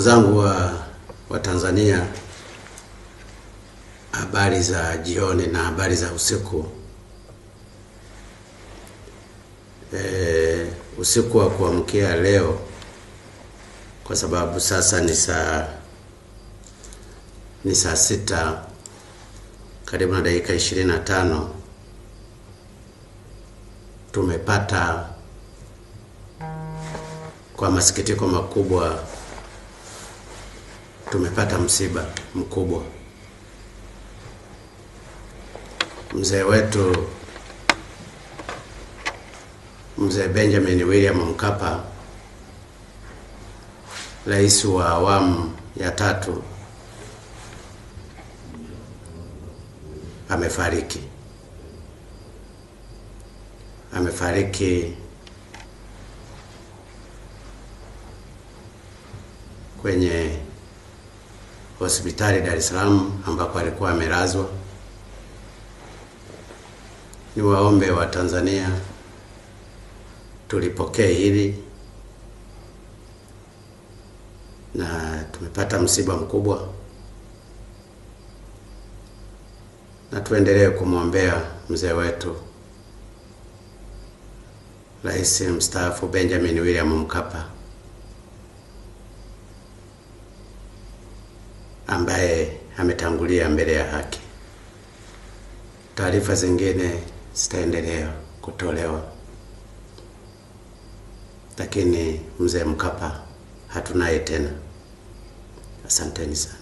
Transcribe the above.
zangu wa, wa Tanzania, habari za jioni na habari za usiku. E, usiku wa kuamkia leo, kwa sababu sasa ni saa ni saa sita karibu na dakika ishirini na tano tumepata kwa masikitiko makubwa tumepata msiba mkubwa. Mzee wetu mzee Benjamin William Mkapa, rais wa awamu ya tatu, amefariki. Amefariki kwenye hospitali Dar es Salaam ambako alikuwa amelazwa. Ni waombe wa Tanzania tulipokee hili, na tumepata msiba mkubwa, na tuendelee kumwombea mzee wetu Rais mstaafu Benjamin William Mkapa ambaye ametangulia mbele ya haki. Taarifa zingine zitaendelea kutolewa, lakini mzee Mkapa hatunaye tena. Asanteni sana.